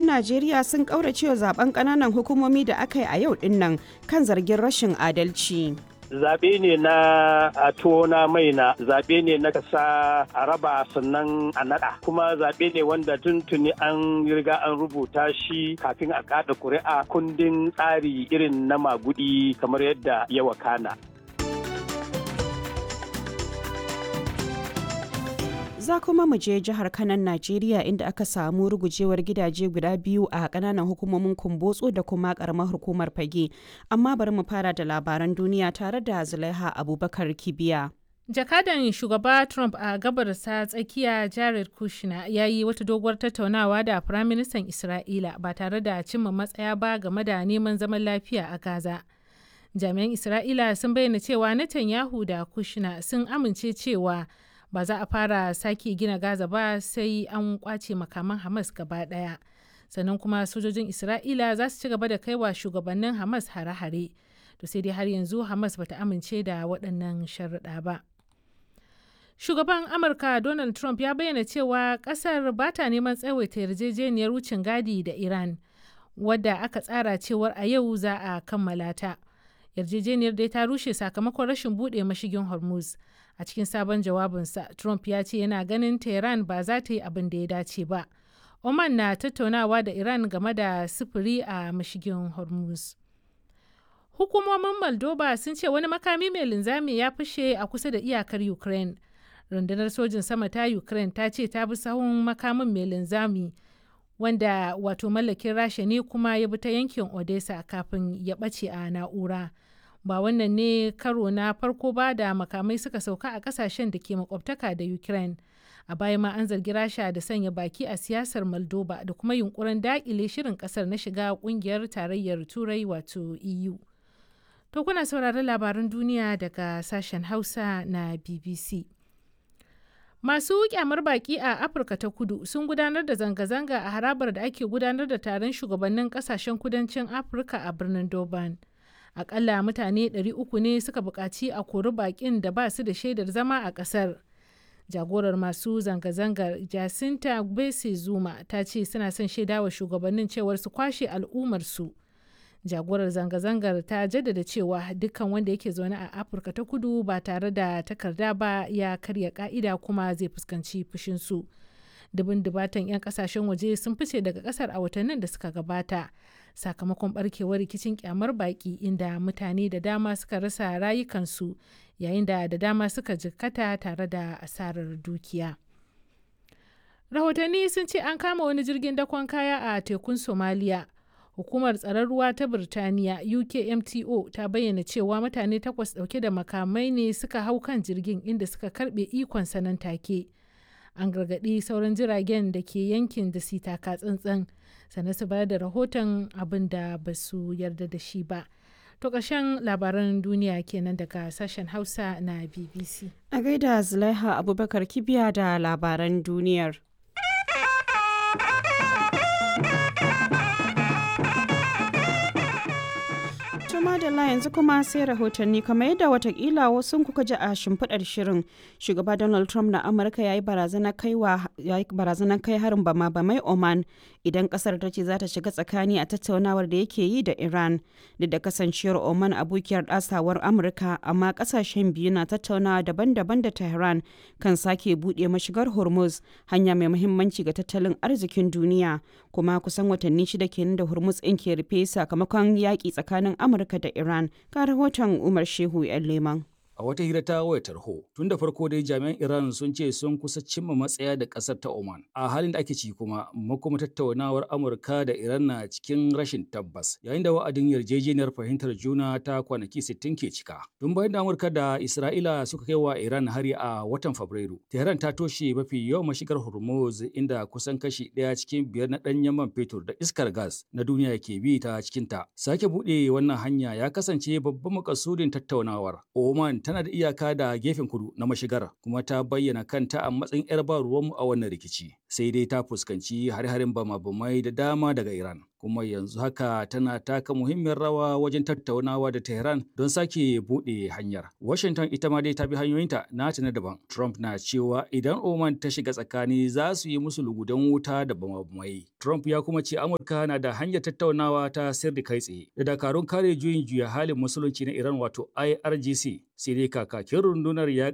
Najeriya sun kauracewa zaben ƙananan hukumomi da aka yi a yau dinnan kan zargin rashin adalci. zaɓe ne na a tona mai na zaɓe ne na kasa a raba sannan a naɗa kuma zaɓe ne wanda tuntuni an riga an rubuta shi kafin a kaɗa ƙuri'a kundin tsari irin na magudi kamar yadda ya wakana. za kuma mu je jihar kanan najeriya inda aka samu rugujewar gidaje guda biyu a kananan hukumomin kumbotso da kuma karamar hukumar fage amma bari mu fara da labaran duniya tare da zulaiha abubakar kibiya jakadan shugaba trump a gabarsa tsakiya jared kushner ya yi wata doguwar tattaunawa da firaministan isra'ila ba tare da cimma matsaya ba game da neman zaman lafiya a gaza jami'an isra'ila sun bayyana cewa netanyahu da kushner sun amince cewa ba za a fara sake gina gaza ba sai an kwace makaman hamas gaba daya sannan kuma sojojin isra'ila za su ci gaba da kaiwa shugabannin hamas hare-hare to sai dai har yanzu hamas bata amince da waɗannan sharuɗa ba shugaban amurka donald trump ya bayyana cewa ƙasar ba ta neman tsawaita yarjejeniyar wucin gadi da iran wadda aka tsara cewar a yau za a kammala ta yarjejeniyar dai ta rushe sakamakon rashin buɗe mashigin hormuz a cikin sabon jawabinsa trump ya ce yana ganin tehran ba za ta yi abin da ya dace ba oman na tattaunawa da iran game da sufuri a mashigin hormuz hukumomin moldova sun ce wani makami mai linzami ya fashe a kusa da iyakar ukraine rundunar sojin sama ta ukraine ta ce ta bi sahun makamin mai linzami wanda wato mallakin rasha ne kuma ya bi ta yankin odessa kafin ya ɓace a na'ura ba wannan ne karo na farko ba da makamai suka sauka a kasashen da ke makwabtaka da ukraine a baya ma an zargi rasha da sanya baki a siyasar moldova da kuma yunkurin dakile shirin kasar na shiga kungiyar tarayyar turai wato eu to kuna sauraron labaran duniya daga sashen hausa na bbc masu kyamar baki a afirka ta kudu sun gudanar da zanga-zanga a harabar da ake gudanar da taron shugabannin kasashen kudancin afirka a birnin durban akalla mutane 300 ne suka buƙaci a kori baƙin da ba su da shaidar zama a ƙasar jagorar masu zanga-zangar jacinta gbese zuma ta ce suna son shaidawa shugabannin cewar su kwashe al'ummarsu jagorar zanga-zangar ta jaddada cewa dukkan wanda yake zaune a afirka ta kudu ba tare da takarda ba ya karya ka'ida kuma zai fuskanci fushinsu dubin dubatan 'yan kasashen waje sun fice daga kasar a watannin da suka gabata sakamakon barkewar rikicin kyamar baki inda mutane da dama suka rasa rayukansu yayin da da dama suka jikkata tare da asarar dukiya rahotanni sun ce an kama wani jirgin dakon kaya a tekun somaliya hukumar tsaron ruwa ta birtaniya ukmto ta bayyana cewa mutane takwas dauke da makamai ne suka hau kan jirgin inda suka karbe ikon sanan take an gargaɗi sauran jiragen da ke yankin da su taka tsantsan sannan su bayar da rahoton abin da ba su yarda da shi ba to ƙarshen labaran duniya kenan daga sashen hausa na bbc a gaida zulaiha abubakar kibiya da labaran duniyar madalla yanzu kuma sai rahotanni kamar yadda watakila wasu kuka ji a shimfiɗar shirin shugaba donald trump na amurka ya yi barazanar kai harin bama bamai oman idan kasar ta ce za ta shiga tsakani a tattaunawar da yake yi da iran duk da kasancewar oman abokiyar ɗasawar amurka amma kasashen biyu na tattaunawa daban-daban da tehran kan sake buɗe mashigar hormuz hanya mai muhimmanci ga tattalin arzikin duniya kuma kusan watanni shida kenan da hormuz ɗin ke rufe sakamakon yaƙi tsakanin amurka Amurka da Iran ga rahoton Umar Shehu 'yan Leman. A wata hira ta wayar tarho, tun da farko dai jami'an Iran sun ce sun kusa cimma matsaya da ƙasar ta Oman. A halin da ake ci kuma, makoma tattaunawar Amurka da Iran na cikin rashin tabbas, yayin da wa'adin yarjejeniyar fahimtar juna ta kwanaki 60 ke cika. Tun bayan da Amurka da Isra'ila suka kai wa Iran hari a watan Fabrairu, Tehran ta toshe mafi yawan mashigar Hormuz inda kusan kashi ɗaya cikin biyar na ɗanyen man fetur da iskar gas na duniya ke bi ta cikinta. Sake buɗe wannan hanya ya kasance babban makasudin tattaunawar. Oman tana da iyaka da gefen kudu na mashigar kuma ta bayyana kanta a matsayin 'yar ba ruwanmu a wannan rikici sai dai ta fuskanci har-harin bama-bamai da dama daga Iran. kuma yanzu haka tana taka muhimmiyar rawa wajen tattaunawa da Tehran don sake buɗe hanyar. Washington ita ma dai ta bi hanyoyinta nata na daban. Trump na cewa idan Oman ta shiga tsakani za su yi musu lugudan wuta da bamabumai. Trump ya kuma ce Amurka na da hanyar tattaunawa ta sirri kai tsaye da dakarun kare juyin juya halin musulunci na Iran wato IRGC sai dai kakakin rundunar ya